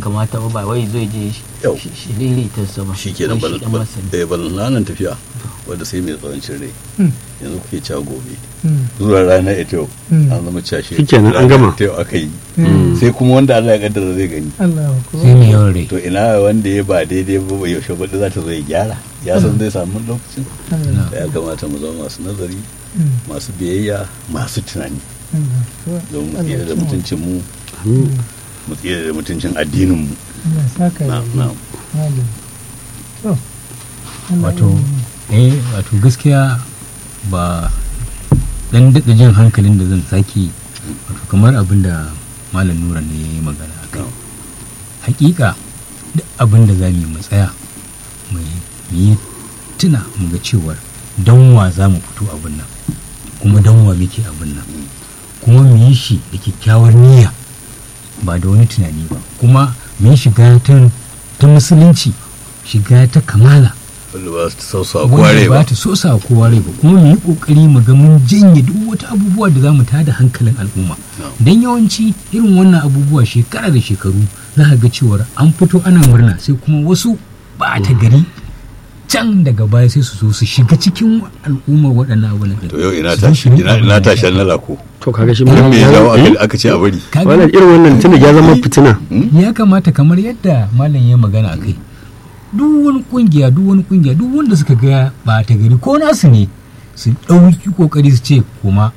kamata ba ba wai zai je Yau. shi- shi lili ta sama shi ke nan Wai shi dan masani. balananan tafiya wadda sai mai tsawancin rai Mm. yanzu kuke cewa gobe Mm. zuwa rana ita yau Mm. an zama cashe Shikenan, an gama. ita yau aka yi Mm. sai kuma wanda Allah ya kaddara zai gani Allah sai mai yawan rai to ina wanda ya ba daidai ba bai yaushe baɗi za ta zo ya gyara ya san zai samu lokacin Allah da ya kamata mu zama masu nazari Mm. masu biyayya masu tunani Allah don mu Allah tsira da ya mutuncin mu Amin. mu tsira da mutuncin addinin mu Allah ya saka na da na malam to Allah wato ya- eh wato gaskiya ba dan daɗa jin hankalin da zan sake wato kamar abin da malam nura ne ya yi magana a kai hakika duk abin da za mu yi mu tsaya mu yi- mu yi tuna mu ga cewar dan wa za mu fito abin nan kuma dan wa muke abin nan kuma mu yi shi da kyakkyawar niyya ba da wani tunani ba kuma mu yi shiga ta ta musulunci shiga ta kamala wanda ba su sausa wanda kware ba ba ta so sa kowa rai ba kuma mu yi kokari mu ga mun janye duk wata abubuwa da za mu tada hankalin al'umma No. dan yawanci irin wannan abubuwa shekara da shekaru za ka ga cewar an fito ana murna sai kuma wasu ba ta gari can daga baya sai su zo su shiga cikin al'ummar waɗannan abubuwan ɗin. to yau ina Su zo tashi su rinka ina ina abin tashi da- na lako to kaga shi dan me ya jawo Eh? aka- aka ce a bari Ka ga- wannan irin wannan tunda ya zama fitina ya kamata kamar yadda malam ya magana a kai duk wani kungiya duk wani kungiya duk wanda suka ga ba ta gari ko nasu ne su ɗauki kokari su ce kuma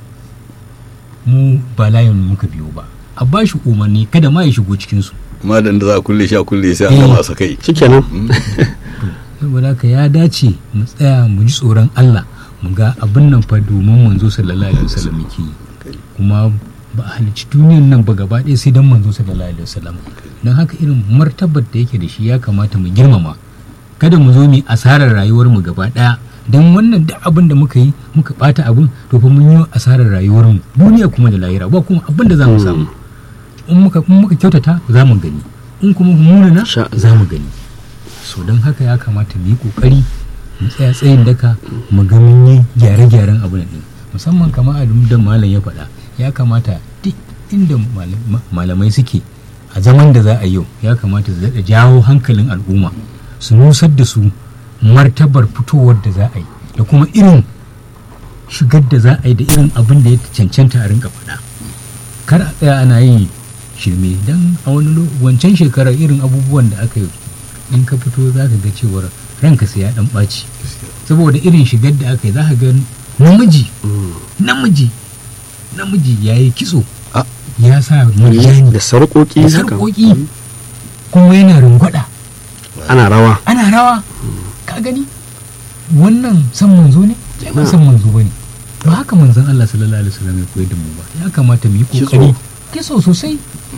mu ba layin muka biyo ba a ba shi umarni kada ma ya shigo cikinsu amma da za a kulle shi a kulle sai an Eh. gama a sakai shikenan saboda haka ya dace mu tsaya mu ji tsoron Allah mu ga abin nan fa domin manzo sallallahu alaihi wasallam yake yi kuma ba a halicci duniyan nan ba gaba ɗaya sai dan manzo sallallahu alaihi wasallam don haka irin martabar da yake da shi ya kamata mu girmama kada mu zo mu yi asarar rayuwar mu gaba ɗaya don wannan duk abin da muka yi muka bata abin to fa mun yi asarar rayuwar mu duniya kuma da lahira ba kuma abin da za mu samu in muka in muka kyautata za mu gani in kuma munana Sha Allah. za mu gani so don haka ya kamata mu yi kokari mu tsaya tsayin daka mu ga mun yi gyare-gyaren abin din musamman kamar abin da malam ya faɗa ya kamata duk inda malam- malamai suke a zaman da za a yau ya kamata su daɗa jawo hankalin al'umma su nusar da su martabar fitowar da za a yi da kuma irin shigar da za a yi da irin abin da ya cancanta a rinka faɗa kar a tsaya ana yin shirme don a wani lo- wancan shekarar irin abubuwan da aka yi in ka fito za ka ga cewar ranka sai ya dan ɓaci saboda irin shigar da aka yi za ka ga namiji namiji namiji ya yi kitso Ah. ya sa murjani da sarƙoƙi da haka sarƙoƙi kuma yana rungwada ana rawa ana rawa ka gani wannan san manzo ne sai ba san manzo bane ba haka manzon Allah sallallahu alaihi wasallam ya koyar da mu ba ya kamata mu yi kokari kiso sosai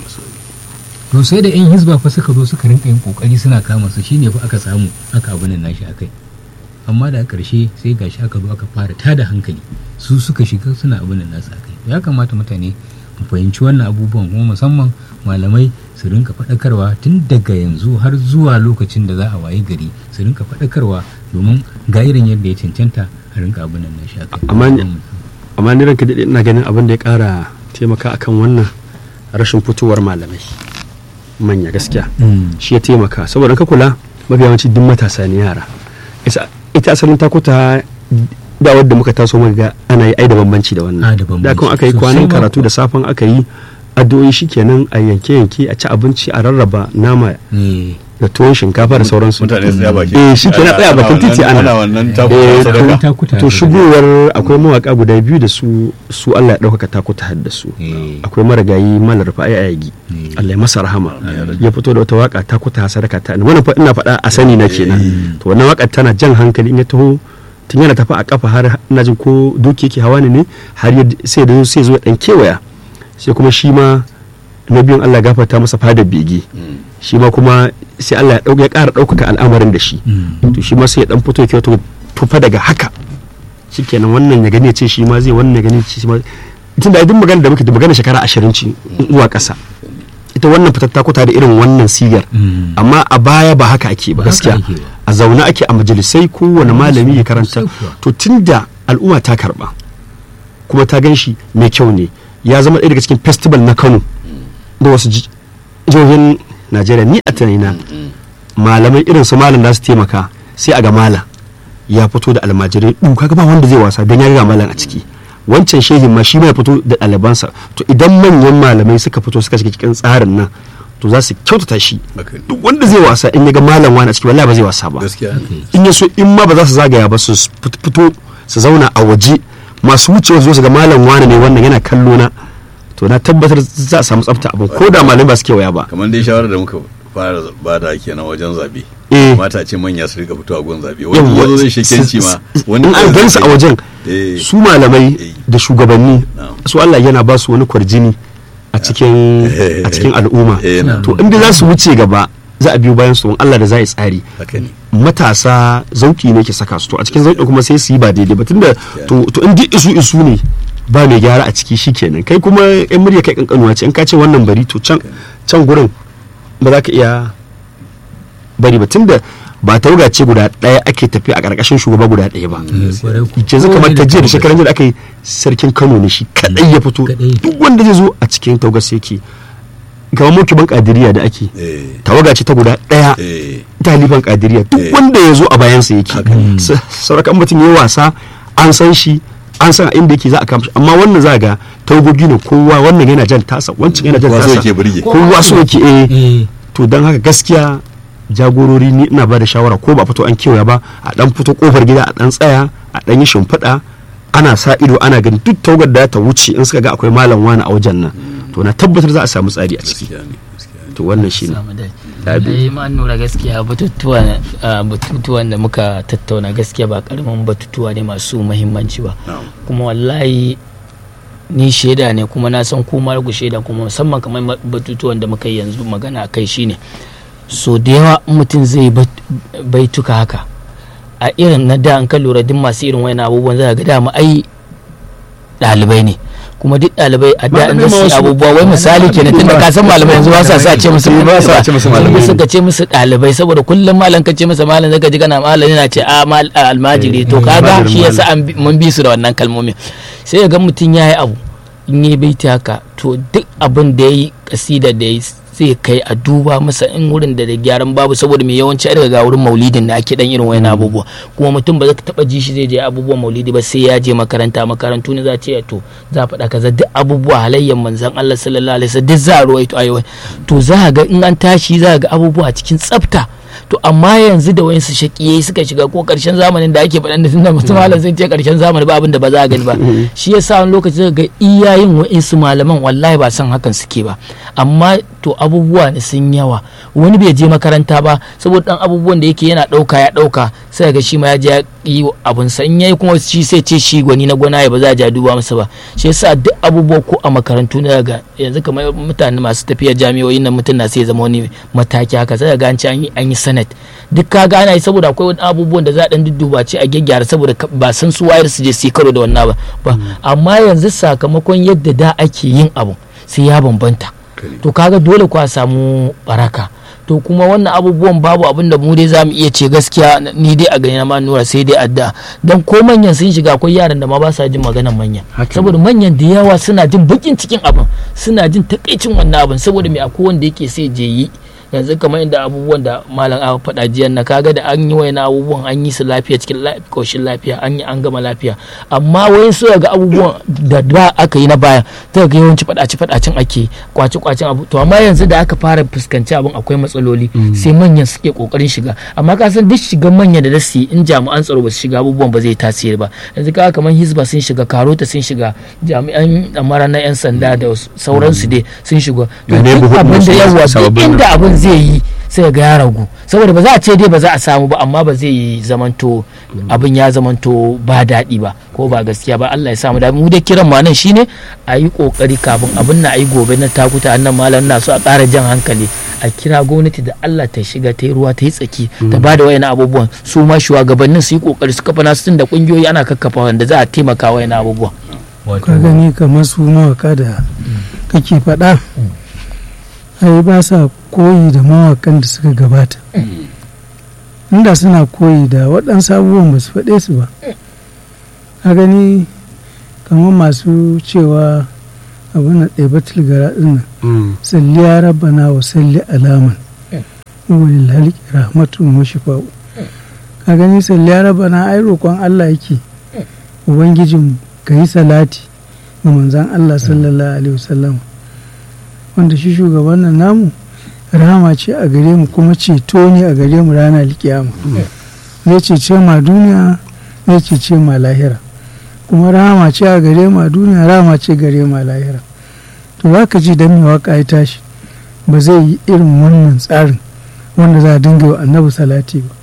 to sai da yan hizba fa suka zo suka rinka yin kokari suna kama su shine fa aka samu aka abin nan nashi akai amma da ƙarshe sai gashi aka zo aka fara tada hankali su suka shiga suna abin nan nasu akai ya kamata mutane mu fahimci wannan abubuwan kuma musamman malamai su rinka faɗakarwa tun daga yanzu har zuwa lokacin da za a waye gari su rinka faɗakarwa domin ga irin yadda ya cancanta a rinka abin nan nashi akai Amma ni- amma ni ranka daɗe ina ganin abin da ya ƙara taimaka akan wannan rashin fitowar malamai manya gaskiya Mm. shi ya taimaka saboda ka kula mafi yawanci duk matasa ne yara Ita- ita asalin takuta da wadda muka taso muka ga ana yi ai da bambanci da Ah, wannan da bambanci. da kan aka yi Sosai kwanan ma karatu da safan aka yi addu'o'i shikenan a yanke yanke a ci abinci a rarraba nama Eh, da tuwon shinkafa da sauransu mutane su tsaya bakin eh shi kenan tsaya bakin titi ana ana wannan Eh, takuta sadaka takuta to shigowar akwai mawaka guda biyu da su su Allah ya ɗaukaka takuta har da su Eh. akwai marigayi malar fa'i ayagi Eh. Allah ya masa rahama ya fito da wata waka takuta sadaka ta wannan fa ina faɗa a sani na kenan to wannan waka tana jan hankali in ya taho tun yana tafi a kafa har ina jin ko doki yake hawa ne ne har ya sai da sai zo ya dan kewaya sai kuma shi ma na biyun Allah ya gafarta masa fadar bege shi ma kuma sai Allah ya ɗauka ya ƙara ɗaukaka al'amarin da shi Mm. to shi ma sai ya dan fito ya to tufa daga haka shikenan wannan ya gani ya ce shi ma zai wannan ya gani ya ce shi ma tunda idan magana da muke da magana shekara ashirin ce zuwa ƙasa ita wannan fitatta kuta da irin wannan sigar Mm. amma a baya ba haka ake ba Ba haka gaskiya ake ba. a zaune ake a majalisai kowane malami ya karanta Sosai kuwa. to tunda al'umma ta karba kuma ta gan shi mai kyau ne ya zama ɗaya daga cikin festival na kano da wasu ji- jihohin najeriya ni a tunanina malamai irin su malam za su taimaka sai a ga malam ya fito da almajirai ɗu kaga ba wanda zai wasa don ya ga malam a ciki wancan shehin ma shi ma ya fito da ɗalibansa to idan manyan malamai suka fito suka shiga cikin tsarin nan to za su kyautata shi Haka ne. duk wanda zai wasa in ya ga malam wani a ciki wallahi ba zai wasa ba gaskiya in ya so in ma ba za su zagaya ba su fit- fito su zauna a waje masu wucewa su zo su ga malam wani ne wannan yana kallo na to na tabbatar za a samu tsafta abin ko da malamai ba su kewaya ba kamar dai shawarar da muka fara ba da kenan wajen zabe Eh. mata ce manya su rika fitowa gun zabe Yawwa, wani yazo zai shekenci ma wani in an gansu a wajen Eh. su malamai Eh. da shugabanni Na'am. su Allah yana ba su wani kwarjini a cikin a cikin al'umma Eh, na'am. to inda za su wuce gaba za a biyo bayan su in Allah da za yi tsari haka ne matasa zauki ne ke saka su to a cikin zauki kuma sai su yi ba daidai ba tunda to to in duk isu isu ne ba mai gyara a ciki shikenan kai kuma yan murya kai kankanuwa ce in ka ce wannan bari to can can gurin ba za ka iya bari ba tunda ba tawaga ce guda ɗaya ake tafi a ƙarƙashin shugaba guda ɗaya ba kwarai ku. yanzu kamar Kowane ta jiya da tawagar. shekaran jiya da aka yi sarkin kano ne shi kadai ya fito Kadai. duk wanda zai zo a cikin tawagar sai yake kamar mulkin kadiriya da ake eh tawaga ce ta guda ɗaya eh taliban kadiriya duk Eh. wanda ya zo a bayansa yake Haka ne. Sa- saurakan mutum ya yi wasa an san shi an san a inda yake za a kama shi amma wannan za ga tawagogi ne kowa wannan yana jan tasa wancan yana jan Kowa so tasa yake burge. kowa so yake eh Eh, to don haka gaskiya jagorori ni ina ba da shawara ko ba fito an kewaya ba a dan fito kofar gida a dan tsaya a dan yi shimfiɗa ana sa ido ana gani duk tawagar da ta wuce in suka ga akwai malam wani a wajen nan to na tabbatar za a samu tsari a ciki gaskiya ne gaskiya ne to wannan shine samu dai Labi. ai ma nura gaskiya batutuwa ah, batutuwan da muka tattauna gaskiya ba karamin batutuwa ne masu muhimmanci ba na'am kuma wallahi ni shaida ne kuma na san kuma ku shaida kuma musamman kamar ma- batutuwan da muka yi yanzu magana a kai shine so da yawa in mutum zai bat- baituka haka a irin na da an ka lura duk masu irin wani abubuwan za ga dama ai ɗalibai ne kuma duk ɗalibai a da in Malamai ma su yi wasu- abubuwa wai misali kenan tunda ka san malamai yanzu ba sa sa ce musu ba sa ce musu malamai. Sai suka ce musu ɗalibai saboda kullum malam ka ce masa malam zaka ji kana malam yana ce a mal a almajiri to kaga almajirin shi yasa an bi- mun bi su da wannan kalmomin sai ya ga mutum ya yi abu in yi baiti haka to duk abin da ya yi kasida da ya yi zai kai a duba masa in wurin da da gyaran babu saboda mai yawanci a daga wurin maulidin da ake dan irin wayan abubuwa kuma mutum ba za ka taba ji shi zai je abubuwan maulidi ba sai ya je makaranta makarantu ne za a ce to za a faɗa kaza duk abubuwa halayyar manzon Allah sallallahu alaihi wasallam duk za a ruwaito ayoyi to za a ga in an tashi za a ga abubuwa cikin tsafta to amma yanzu da wayansu shakiyai suka shiga ko karshen zamanin da ake faɗan da tunda mutum malam sun ce karshen zamani ba abin da ba za a gani ba shi yasa wani lokaci zaka ga iyayen wayansu malaman wallahi ba san hakan suke ba amma to abubuwa ne sun yawa wani bai je makaranta ba saboda dan abubuwan da yake yana ɗauka ya ɗauka sai ga shi ma ya je ya yi abun sa in yayi kuma shi sai ce shi gwani na gwana ya ba za a ja duba masa ba shi yasa duk abubuwa ko a makarantu na ga yanzu kamar mutane masu tafiya jami'o'in nan mutum na sai zama wani mataki haka sai ga an ce an yi an yi sanat duk ka ga ana yi saboda akwai wani abubuwan da za a dan dudduba ce a gyaggyara saboda ka- ba san su wayar su je su yi karo da wannan ba ba amma yanzu sakamakon yadda da ake yin abu sai ya bambanta to kaga dole ku a samu baraka to kuma wannan abubuwan babu abin da mu dai za mu iya ce gaskiya ni dai a gani na ma nura sai dai adda dan ko manyan sun shiga akwai yaran da ma ba sa jin maganar manyan Haka saboda manyan da yawa suna jin bakin cikin abin suna jin takaicin wannan abin saboda me akwai wanda yake sai je yi yanzu kamar inda abubuwan da malam a faɗa jiyan na kaga da an yi wayan abubuwan an yi su lafiya cikin koshin lafiya an yi an gama lafiya amma wayan su ga abubuwan da da aka yi na baya ta ga yawanci faɗace faɗacen ake kwace kwacen abu to amma yanzu da aka fara fuskanci abin akwai matsaloli sai manyan suke kokarin shiga amma ka san duk shigan manya da dasu in jami'an tsaro ba su shiga abubuwan ba zai tasiri ba yanzu kaga kamar hisba sun shiga karota sun shiga jami'an amara na yan sanda da sauransu dai sun shiga to Ga duk neighborhood abin da masu yawa duk sababbin inda abin zai yi sai ga ya ragu saboda ba za a ce dai ba za a samu ba amma ba zai zamanto abin ya zamanto ba daɗi ba ko ba gaskiya ba Allah ya samu da mu da kiran ma nan shine a yi kokari kafin abin na ayi gobe na takuta annan malam na so a ƙara jan hankali a kira gwamnati da Allah ta shiga ta yi ruwa ta yi tsaki ta ba da wayan abubuwan su ma shugabannin su yi kokari su kafa nasu tun da kungiyoyi ana kakkafa wanda za a taimaka wayan abubuwan wato ka gani kamar su mawaka da kake faɗa ai ba sa koyi da mawakan da suka gabata inda suna koyi da waɗansu abubuwan ba su faɗe su ba a gani kamar masu cewa abin da ɗaibatul gara ɗin nan Mm. salli ya rabbana wa salli alaman wani halki rahmatun wa shifa'u ka gani salli ya rabbana ai roƙon Allah yake ubangijin ka yi salati ga manzan Allah sallallahu alaihi wasallam wanda shi shugaban nan namu rahama ce a gare mu kuma ceto ne a gare mu ranar kiyama zai cece ma duniya zai cece ma lahira kuma rahama ce a gare ma duniya rahama ce gare ma lahira to za ka ji dan mai waka ya tashi ba zai yi irin wannan tsarin wanda za a dinga wa annabi salati ba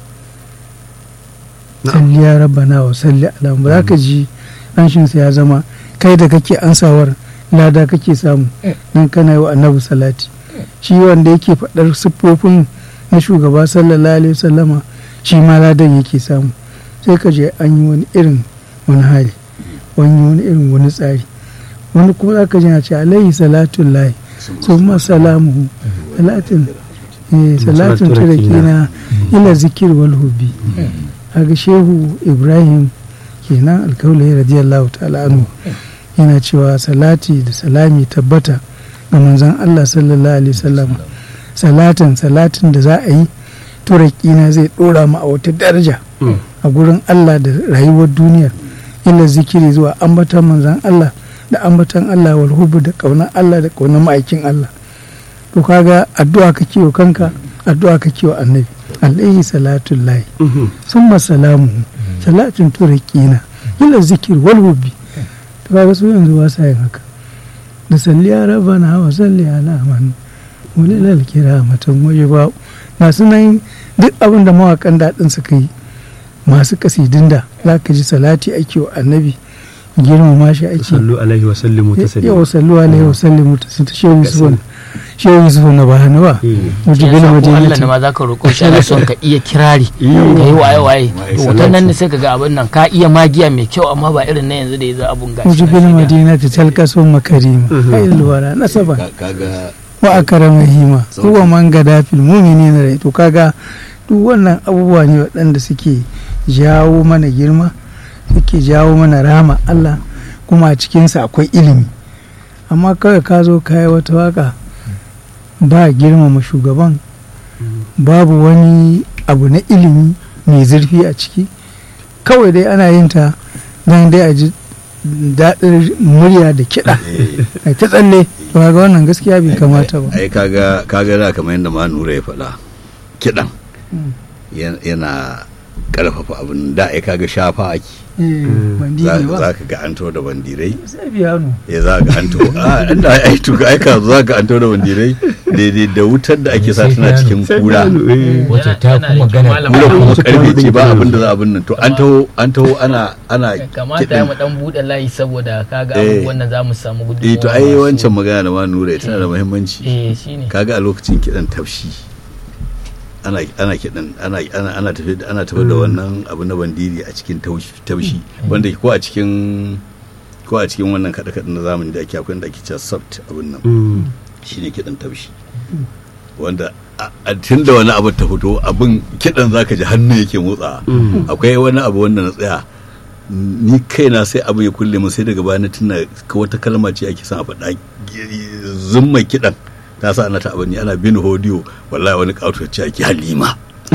Na'am. salli ya rabbana wa salli ala ba za ka ji anshinsa ya zama kai da kake ansawar lada kake samu don kana yi wa annabi salati shi wanda yake faɗar siffofin na shugaba sallallahu alaihi wasallama shi ma ladan yake samu sai ka je an yi wani irin wani hali wani wani irin wani tsari wani kuma za ka ji na ce alaihi salatun lahi summa salamuhu salatin eh salatun turakina ila zikir wal hubbi kaga shehu ibrahim kenan alkaulai radiyallahu ta'ala anhu yana cewa salati da salami tabbata ga manzon Allah sallallahu alaihi wasallam salatin salatin da za a yi turakina zai dora mu a wata daraja Mm. a gurin Allah da rayuwar duniya ila zikiri zuwa ambatan manzon Allah da ambatan Allah wal hubbu da kaunar Allah da kaunar ma'aikin Allah to kaga addu'a kake wa kanka addu'a kake wa annabi alaihi salatu lahi Mhm. summa salamu salatin turakina ila zikir wal hubbi to kaga su yanzu ba sa yin haka da salli ya rabbana wa salli ala man walilal kiramatan waje ba na sunan duk abin da mawakan daɗin suka yi masu kasidin da za ka ji salati ake wa annabi girmama shi ake sallu alaihi wa sallimu taslima yawa sallu alaihi wa sallimu ta shehu yusuf shehu yusuf na bahana ba Eh. wajen ya gina sa ko Allah madinati ne ma zaka roƙo shi ana son ka iya kirari Mm. ka yi waye waye Waye to salati. wutan nan ne sai ka ga abin nan ka iya magiya mai kyau amma ba irin na yanzu da ya za abun gashi wajen gina madinati talkasun makarima Mhm. ayyul wara nasaba Ka- kaga wa akrama hima Sauki. huwa man gada fil mu'minina rai to kaga duk wannan abubuwa ne waɗanda suke jawo mana girma suke jawo mana rama Allah kuma a cikinsa akwai ilimi amma kawai ka zo ka yi wata waka ba girmama shugaban babu wani abu na ilimi mai zurfi a ciki kawai dai ana yin ta don dai a ji daɗin murya da kiɗa eh, ai ta tsalle to kaga wannan gaskiya bai kamata ba ai kaga kaga da kamar yadda ma nura ya faɗa kiɗan Mm. yan- yana ƙarfafa abin da ai kaga shafa ake eh bandi za ne ba za ka ga an taho da bandirai sai biyano ya za ga an taho a inda ai tuka ai ka za ka an taho da bandirai daidai da wutar da ake sa tana cikin kura wacce ta fi magana Malam kura kuma Wasu karfe ce ba kuma abin da za abin nan to an taho an taho ana ana kamata ya mu dan bude layi saboda kaga Eh. abubuwan da za mu samu gudunmawa eh to ai masu- wancan magana da ma nura tana da muhimmanci eh shine kaga a lokacin kiɗan tafshi ana ana kiɗan ana ana ana tafi da ana tafi da wannan abu na bandiri a cikin taushi taushi wanda ko a cikin ko a cikin wannan kaɗe kaɗe na zamani da ake akwai da ake cewa soft abun nan Mm. shine kiɗan taushi wanda a- a tun da wani abu ta fito abin kiɗan zaka ji hannu yake motsa Mm. akwai wani abu wanda na tsaya ni kaina sai abu ya kulle mu sai daga baya na tuna ka wata kalma ce ake son a faɗa zumma kiɗan ta sa ana ta abin ana bin hodiyo wallahi wani ƙato ce ake halima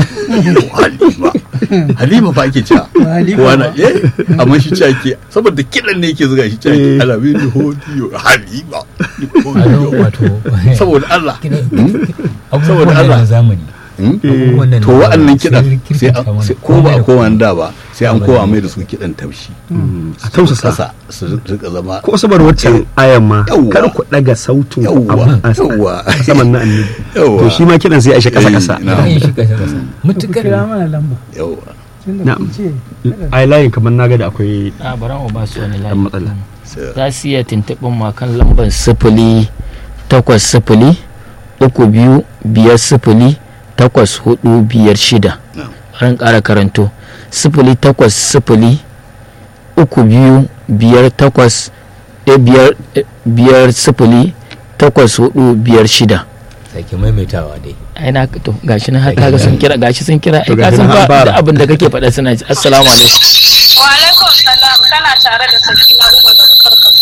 halima halima fa ake cewa Ba Halima Kowa na- ba. eh, amma shi ce ake saboda kiɗan ne yake zuga shi ce ake ana bin hodiyo halima ado wato saboda Allah abubuwan Allah. da na zamani Hmm? abubuwan da na to wa'annan zamani kiɗan sun sai kirkita an- mana sai- ko ba a komai da kowa komai. da ba sai an kowa mai da su kiɗan taushi a tausasa kasa su rika zama ko sabar waccan ayan ma Yawwa. kar ku daga sautin Yawwa, abu a yawwa. a saman na annabi Yawwa. to shi ma kidan sai ya shi kasa kasa Eh, na. Zan yi shi kasa kasa ku mutukar kira mana lamba yawa tunda Na'am. kun ce ai layin kamar naga da akwai a bara mu ba su wani dan layi matsala sai- za su iya tuntuɓin ma kan lambar sifili takwas sifili uku biyu biyar sifili takwas hudu biyar shida Na'am. ran ƙara karanto sifili takwas sifili uku biyu biyar takwas eh, biyar eh, biyar sifili takwas hudu biyar shida sake maimaitawa dai ai na to gashi na har kaga sun kira gashi sun kira ai To ka gashi san na an ba fara. da abin da kake faɗa suna ji assalamu alaikum Wa alaikum salam kana tare da sakina Umar daga karkar Zara.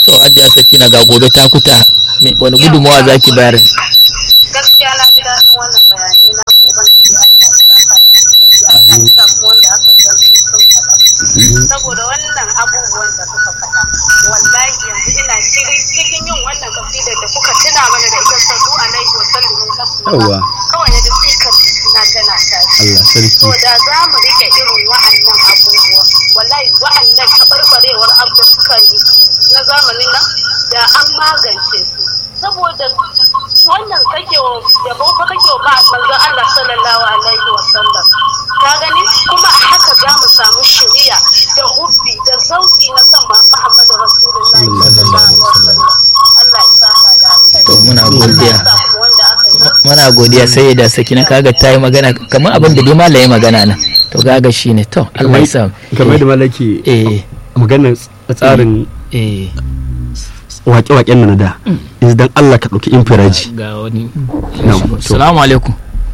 to hajiya sakina ga gobe ta kuta me- wani gudunmawa za ki bayar gaskiya na ji daɗin wannan bayanai na ku ubangiji Allah ya saka da alheri Allah ya sa kuma wanda aka yi don su sun faɗa saboda wannan abubuwan da kuka faɗa wallahi yanzu ina cikin cikin yin wannan kasida da kuka tuna mana da ita sallu alaihi wa sallimu Yawwa. kawai na da sikar na tana tashi Allah sarki to da za mu rike irin wa'annan abubuwa wallahi wa'annan taɓarɓarewar abu da suka yi na zamanin nan da an magance su saboda wannan kake wa yabo fa kake wa ba manzon Allah sallallahu alaihi wa sallam ka gani kuma a haka za mu samu shiriya da hubbi da zauki na san ma Muhammadu Rasulullahi sallallahu alaihi wa sallam Allah ya saka da alkhairi to muna Allah godiya ya sa kuma wanda aka yi don muna godiya sai da sakina kaga ta yi magana kamar abin da dai malam ya magana nan to kaga shine to Allah ya sa kamar da malaki eh maganar tsarin eh wake-waken nan na da yanzu dan Allah ka ɗauki infiraji ga wani Na'am, to. assalamu alaikum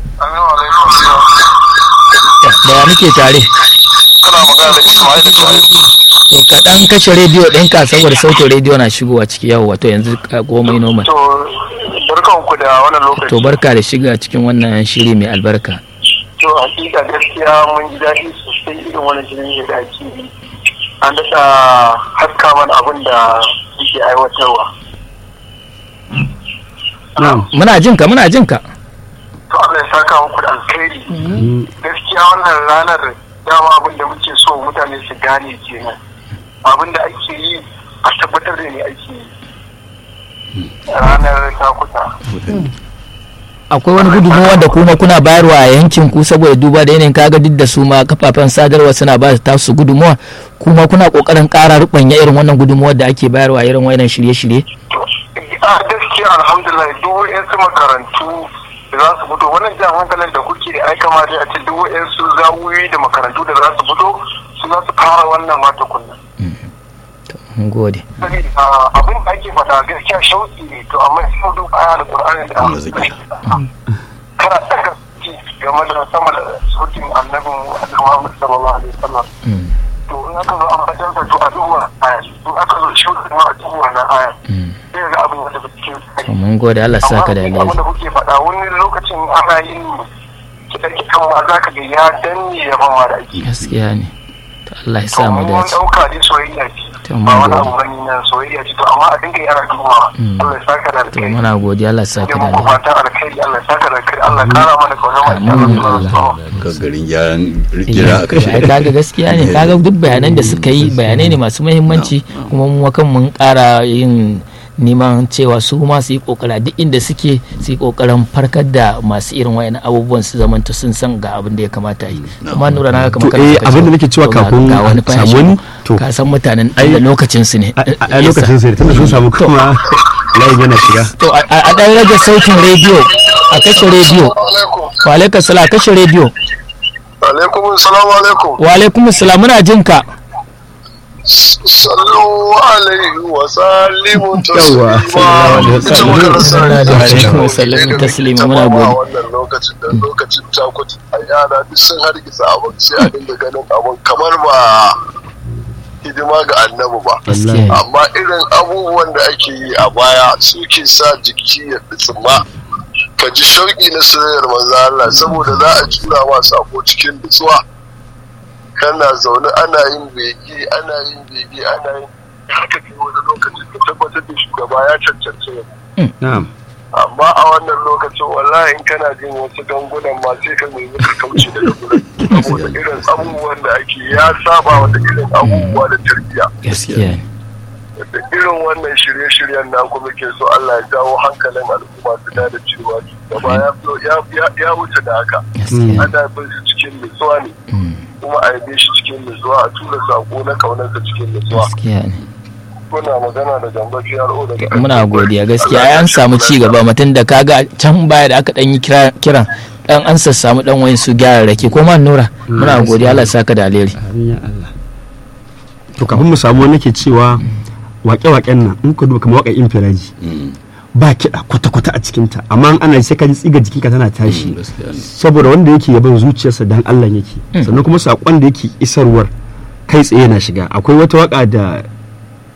da wa muke tare kana magana da Ismail Shaibu to ka dan kashe rediyo ɗinka saboda sautin rediyo na shigowa ciki yawo wato yanzu ka komai normal to barkan ku da wannan lokaci to barka da shiga cikin wannan shiri mai albarka to hakika gaskiya mun ji daɗi sosai irin wannan shirin da ake yi an daɗa haska mana abin da suke aiwatarwa na'am muna jin ka muna jin ka to Allah ya saka muku da alkhairi gaskiya wannan ranar dama abin da muke so mutane su gane kenan abin da ake yi a tabbatar da ne ake yi ranar takuta akwai wani gudunmawa da kuma kuna bayarwa a yankin ku saboda duba da yanayin kaga duk da su ma kafafen sadarwa suna ba ta su gudunmawa kuma kuna kokarin ƙara rubanya irin wannan gudunmawar da ake bayarwa irin wannan shirye-shirye a gaskiya alhamdulillah duk wa'yansu makarantu da za su fito wannan jan hankalin da kuke ai kamata a ce duk wa'yansu zawuyi da makarantu da za su fito su za su fara wannan mata kunna mun gode abin da ake faɗa gaskiya shauki ne to amma sai duk aya da qur'ani da Allah zaki. kana daga ci game da sama da sautin annabin Muhammad sallallahu alaihi wasallam Mm, to in aka zo an fatan sa to a duba aya in aka zo shauki ma a duba wannan aya mm. sai ga abin da cikin to mun gode Allah sa ka da amma abin alheri da kuke faɗa wani lokacin ana yin kiɗan ma za ka ga ya danne ya ban ma da ake gaskiya ne to Allah ya to sa mu mun dace ɗauka dai soyayya ce To, mun ba wani gode. abu bane nan soyayya ce to amma a dinga yana dubawa Mm. Allah ya saka da to alkhairi muna godiya Allah sa ne ka da muku alheri fatan alkhairi Allah ya saka da alkhairi Allah ya kara mana kauna mai Amin, kyau Allah. ka garin gyaran jira a kashe ai kaga gaskiya ne kaga duk bayanan da suka yi bayanai ne masu muhimmanci kuma mu kan mun ƙara yin neman cewa su ma su yi kokara duk inda suke su yi kokarin farkar da masu irin wayan abubuwan su zamanta sun san ga abin da ya kamata yi kuma nura na To, kamar kana eh, ka abin da ce, nake cewa to ga- kafin ga wani a fa ya samu shigo. wani, to, ka san mutanen ai- da lokacin su ne a a lokacin sai tunda sun samu kuma layin yana shiga to a a dan rage sautin rediyo a kashe rediyo alaikum wa alaikum salam a kashe rediyo alaikum assalamu alaikum wa alaikum salam muna jin ka sallu alaihi wa sallimu Yawwa, sallallahu alaihi wa sallam. Alaikum salam, taslima, muna gode. wannan lokacin da lokacin takuti a yara duk sun hargitsa abin sai a dinga ganin abin kamar ba hidima ga annabi ba gaskiya ne. amma irin abubuwan da ake yi a baya suke sa jiki ya tsima ka ji shauƙi na soyayyar manzo Allah saboda za a jura ma sako cikin nutsuwa kana zaune ana yin bege ana yin bege ana yin haka kai wani lokacin ka tabbatar da shugaba ya cancanci yabo. na'am amma a wannan lokacin wallahi in kana jin wasu gangunan ma sai ka nemi ka kauce daga gurin saboda irin abubuwan da ake ya saba wata irin abubuwa da tarbiyya gaskiya ne da irin wannan shirye-shiryen na kuma ke so Allah ya jawo hankalin al'umma su da cewa gaba ya ya- ya- ya wuce da haka gaskiya ana bin su cikin nutsuwa ne Mm, kuma a yabe shi cikin nutsuwa a tura sako na kaunarsa cikin nutsuwa gaskiya ne muna magana da gamba PRO daga muna godiya gaskiya an samu ci gaba mutum da kaga can baya da aka dan yi kira- kiran dan an sassamu dan wayan su gyara rake ko man nura muna godiya Allah ya saka da alheri amin ya Allah to kafin mu samu wani ke cewa waƙe-waƙen nan in ka duba kamar waƙar infiraji Mm, ba kiɗa kwata-kwata a cikinta amma in ana sai ka ji tsiga jikinka tana tashi mm, gaskiya ne. saboda wanda yake yaban zuciyarsa dan Allah yake sannan kuma saƙon da yake isarwar kai tsaye na shiga akwai wata waka da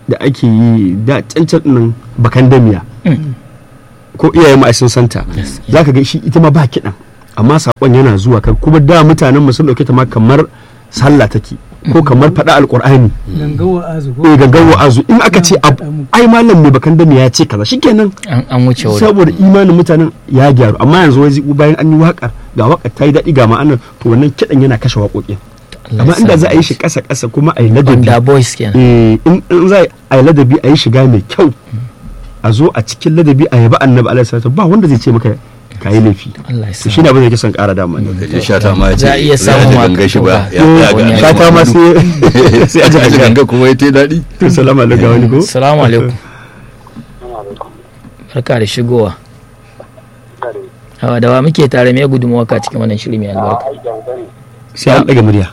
da ake yi da cancan nan bakan damiya ko iyayen mu ai sun santa zaka ga shi ita ma ba kiɗan amma sakon yana zuwa kai kuma da mutanen mu sun dauke ta ma kamar sallah take ko kamar faɗa alqur'ani gangawa azu ko eh gangan wa'azu in aka ce ab- ai malam mai bakan damiya ya ce kaza shikenan an an wuce wurin saboda imanin mutanen ya gyaru amma yanzu wai bayan an yi waƙar ga waƙar ta yi daɗi ga ma'anar to wannan kiɗan yana kashe waƙoƙin amma inda za a yi shi ƙasa ƙasa kuma a yi ladabi da boys kenan eh, in in za a yi ladabi a yi shiga mai kyau a zo a cikin ladabi a yabi annabi alaihi salatu ba wanda zai ce maka ka yi laifi Allah ya to sa shine abin da yake son ƙara dama ne da shata ma ya ce Za a iya za samun ji ma ganga shi ba ka- ya ya ga wani shata ma sai sai a ji a ji ganga ganga kuma ya te daɗi to salamu alaikum ga wani ko assalamu alaikum barka da shigowa hawa da wa muke tare me gudunmuwa ka cikin wannan shiri mai albarka sai an ɗaga murya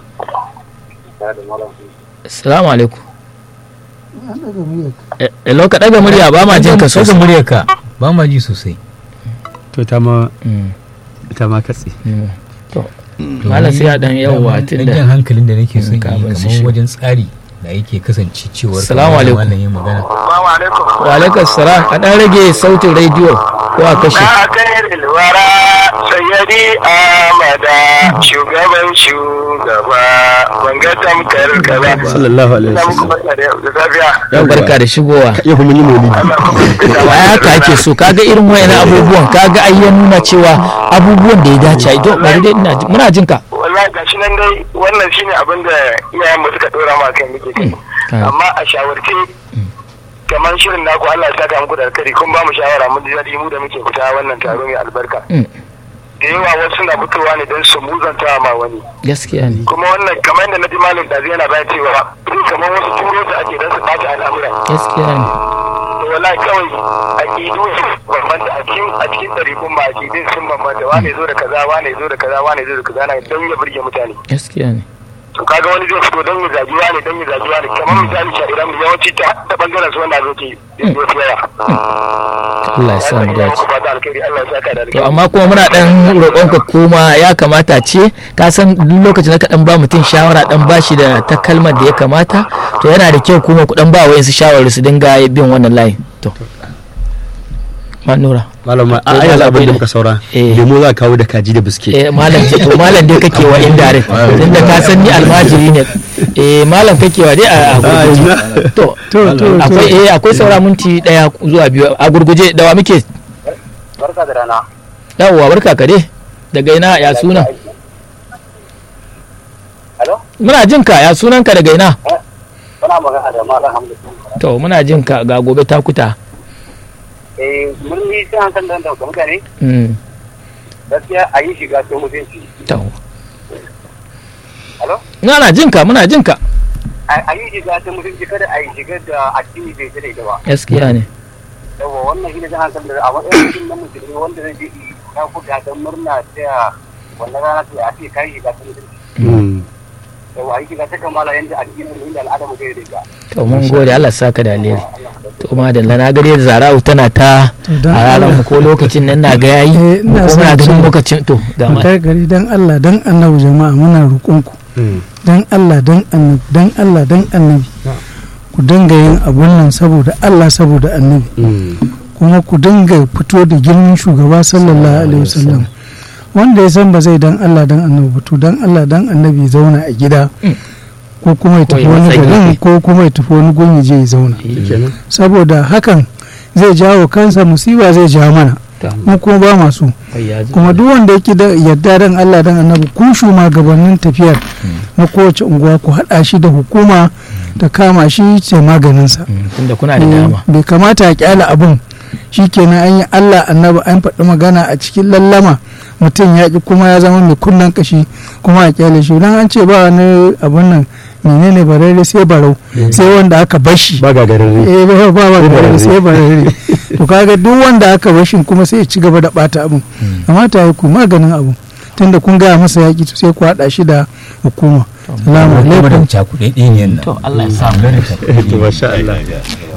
assalamu alaikum an daga muryar Eh, hello ka daga murya ba ma jin ka Saka sosai muryarka ba ma ji sosai to ta ma Mm, ta ma katse mm. to malam sai ya dan yawwa dan tunda jan hankalin da nake son yi kafin su kamar shigo. wajen tsari da yake kasance cewar Assalamu kamar da alaikum. malam ya magana Assalamu alaikum. wa alaikum salam a dan rage sautin rediyo ko a kashe Na kai ilwara sayyadi Amada shugaban shugaba banga tamkar ka ba. sallallahu alaihi Ina muku wasallam barka da da safiya. yau barka da shigowa yau kuma yi maulidi wa haka ake so kaga irin wayannan abubuwan kaga ai ya nuna cewa abubuwan da ya dace ai to bari dai ina ji- muna jin ka Wallahi gashi nan dai wannan shine abin da iyayen mu suka dora ma kai muke kai. Ah. Amma a shawarce kamar shirin naku Allah ya saka muku da alkhairi kun ba mu shawara mun ji daɗi mu da muke fita wannan taro mai albarka. Mm, Da yawa wasu suna fitowa ne don su muzanta ma wani. gaskiya ne kuma wannan kamar yadda na ji malam da yana bayan cewa kamar wasu turo su ake don su ɓata al'amura gaskiya ne to wallahi kawai aƙidu su bambanta a cikin a cikin ɗarikun ba aƙidun sun bambanta wane zo da kaza wane zo da kaza wane zo da kaza na don ya burge mutane gaskiya ne to kaga wani zai fito don ya zagi wane don ya zagi wane kamar misali sha'iran mu yawanci ta ta bangaren su wanda zo ke yin wasu yawa Allah ya sa mu dace ba da alkhairi Allah ya saka da to alkhairi amma kuma muna dan roƙon ka kuma ya kamata ce ka san duk lokacin da ka dan ba mutum shawara dan ba shi da ta kalmar da ya kamata to yana da kyau kuma ku dan ba wayansu shawarar su dinga bin wannan layin to manura malama a Akwai ai malam abin da Bello. muka saura Eh. lemo za ka kawo da kaji da biskit eh malam ce to malam dai kake wa indirect tunda ka san ni almajiri ne eh malam kake wa dai a a gurguje to to to akwai to eh akwai saura minti daya zuwa biyu a gurguje da wa muke barka da rana yawwa barka ka dai daga ina ya suna Hello? muna jin ka ya sunan ka daga ina Muna magana da Malam Hamdu. to muna jin ka ga gobe ta kuta Eh, mun yi sai an san da mutane mm gaskiya a yi shiga sai mutunci. to Hello? muna jin ka muna jin ka a yi shiga ta mutunci kada a yi shiga da addini bai tare da ba gaskiya ne yawa wannan shi ne zan san da a matsayin mutum na musulmi wanda zai je ya kuka don murna ta wannan rana ta a ce kai shiga ta mutunci yawa a yi shiga ta kamala yanda addinin mu inda al'ada mu zai riga to mun gode Allah saka da alheri to madalla na gare da zara'u tana ta To, dan a ranar mu ko lokacin nan na ga yayi Eh, ina ko muna son ganin ce- lokacin to ga mu ma kai gari dan Allah dan annabi jama'a muna roƙonku dan Allah dan annabi dan Allah dan annabi ku dinga yin abun nan saboda Allah saboda annabi kuma ku dinga fito da girman shugaba sallallahu alaihi wasallam wanda ya san ba zai dan Allah dan annabi ba to dan Allah dan annabi ya zauna a gida ko kuma ya Ko tafi ya wani matsa garin gefe. ko kuma ya tafi wani gun ya je ya zauna saboda hakan zai jawo kansa musiba zai jawo mana mu kuma ba masu kuma duk wanda yake da yarda dan Allah dan annabi ku shugabannin tafiyar na kowace unguwa ku haɗa shi da hukuma ta kama shi ce maganinsa Mm, tunda kuna da dama bai kamata a kyala abun shikenan an yi Allah annabi an faɗi magana a cikin lallama mutum ya ki kuma ya zama mai kunnan kashi kuma a kyale shi dan an ce ba wani abun nan menene barare sai barau sai wanda aka bashi ba gagararre eh ba ba ba barare sai barare to kaga duk wanda aka bashi kuma sai ya ci gaba da bata abun amma ta yi ku maganin abu tunda kun gaya masa yaki to sai ku haɗa shi da hukuma salamu kuma da alaikum cakuɗe ɗaya ne nan to Allah ya sa mu Lura da cakuɗe to ɗaya. masha Allah